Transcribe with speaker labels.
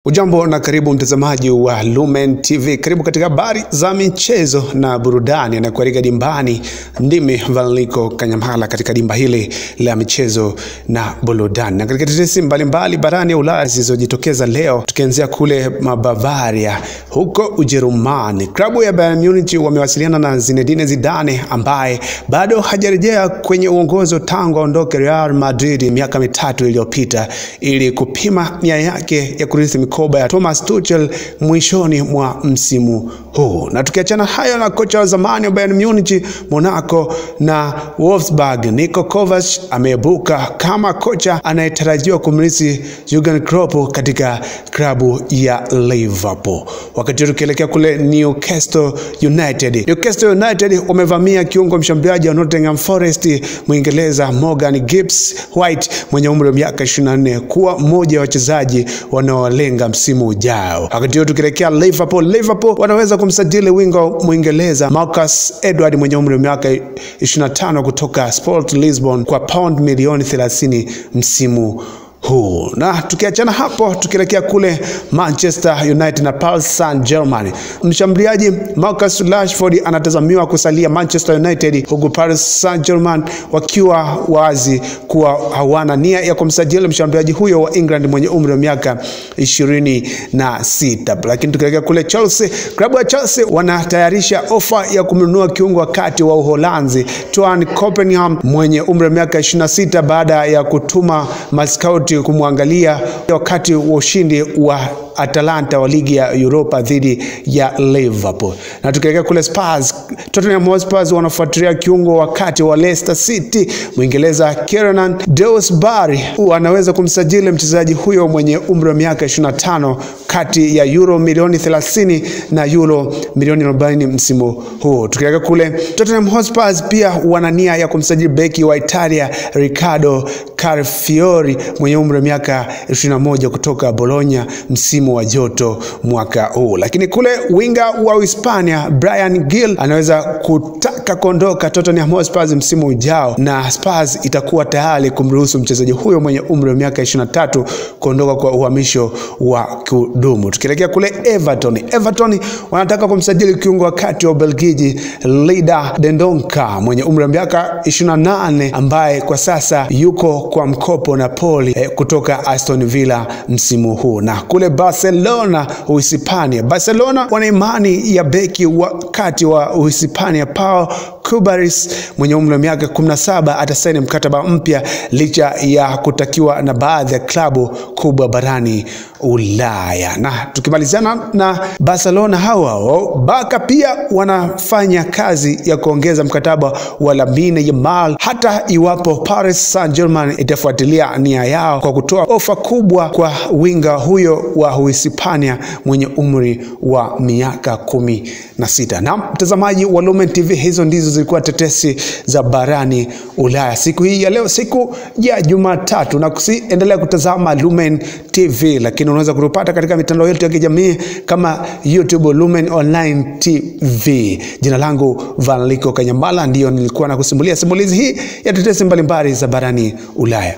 Speaker 1: Ujambo na karibu mtazamaji wa Lumen TV, karibu katika habari za michezo na burudani, na kualika dimbani. Ndimi Valiko Kanyamhala katika dimba hili la michezo na burudani, na katika tetesi mbalimbali barani ya Ulaya zilizojitokeza leo, tukianzia kule Mabavaria huko Ujerumani. Klabu ya Bayern Munich wamewasiliana na Zinedine Zidane ambaye bado hajarejea kwenye uongozi tangu aondoke Real Madrid miaka mitatu iliyopita ili kupima nia yake ya kurithi mikoba ya Thomas Tuchel mwishoni mwa msimu huu. Na tukiachana hayo na kocha wa zamani wa Bayern Munich, Monaco na Wolfsburg, Niko Kovac ameibuka kama kocha anayetarajiwa kumrithi Jurgen Klopp katika klabu ya Liverpool. Wakati tukielekea kule Newcastle United, Newcastle United wamevamia kiungo mshambuliaji wa Nottingham Forest Mwingereza Morgan Gibbs White mwenye umri wa miaka 24 kuwa mmoja wa wachezaji wanaolenga msimu ujao. Wakati huo tukielekea Liverpool, Liverpool wanaweza kumsajili wingo Mwingereza Marcus Edward mwenye umri wa miaka 25 kutoka Sport Lisbon kwa pound milioni 30 msimu huu. Na tukiachana hapo, tukielekea kule Manchester United na Paris Saint-Germain, mshambuliaji Marcus Rashford anatazamiwa kusalia Manchester United, huku Paris Saint-Germain wakiwa wazi kuwa hawana nia ya kumsajili mshambuliaji huyo wa England mwenye umri wa miaka ishirini na sita. Lakini tukielekea kule Chelsea, klabu ya Chelsea wanatayarisha ofa ya kumnunua kiungo wakati wa Uholanzi Twan Copenham mwenye umri wa miaka 26 baada ya kutuma maskauti kumwangalia wakati wa ushindi wa Atalanta wa ligi ya Europa dhidi ya Liverpool. Na tukielekea kule Spurs, Tottenham Hotspur wanafuatilia kiungo wakati wa Leicester City Mwingereza Kieran Dewsbury anaweza kumsajili mchezaji huyo mwenye umri wa miaka 25 kati ya euro milioni 30 na euro milioni 40 msimu huu. Tukielekea kule Tottenham Hotspur pia wana nia ya kumsajili beki wa Italia Riccardo Calafiori mwenye umri wa miaka 21 kutoka Bologna msimu wa joto mwaka huu. Lakini kule winga wa Uhispania Brian Gill anaweza kutaka kuondoka Tottenham Hotspur msimu ujao, na Spurs itakuwa tayari kumruhusu mchezaji huyo mwenye umri wa miaka 23 kuondoka kwa uhamisho wa kudumu. Tukielekea kule Everton, Everton wanataka kumsajili kiungo wa kati wa Ubelgiji Leida Dendonka mwenye umri wa miaka 28 ambaye kwa sasa yuko kwa mkopo Napoli eh, kutoka Aston Villa msimu huu. Na kule Barcelona Uhispania, Barcelona wana imani ya beki wa kati wa Uhispania Pau Cubares mwenye umri wa miaka 17 atasaini mkataba mpya licha ya kutakiwa na baadhi ya klabu kubwa barani Ulaya. Na tukimalizana na Barcelona hao Barca pia wanafanya kazi ya kuongeza mkataba wa Lamine Yamal hata iwapo Paris Saint-Germain itafuatilia nia yao kwa kutoa ofa kubwa kwa winga huyo wa Uhispania mwenye umri wa miaka kumi na sita. Na mtazamaji wa Lumen TV, hizo ndizo zilikuwa tetesi za barani Ulaya siku hii ya leo, siku ya Jumatatu, na kusiendelea kutazama Lumen TV, lakini unaweza kutupata katika mitandao yetu ya kijamii kama YouTube Lumen Online TV. Jina langu Valiko Kanyamala, ndiyo nilikuwa na kusimulia simulizi hii ya tetesi mbalimbali za barani Ulaya.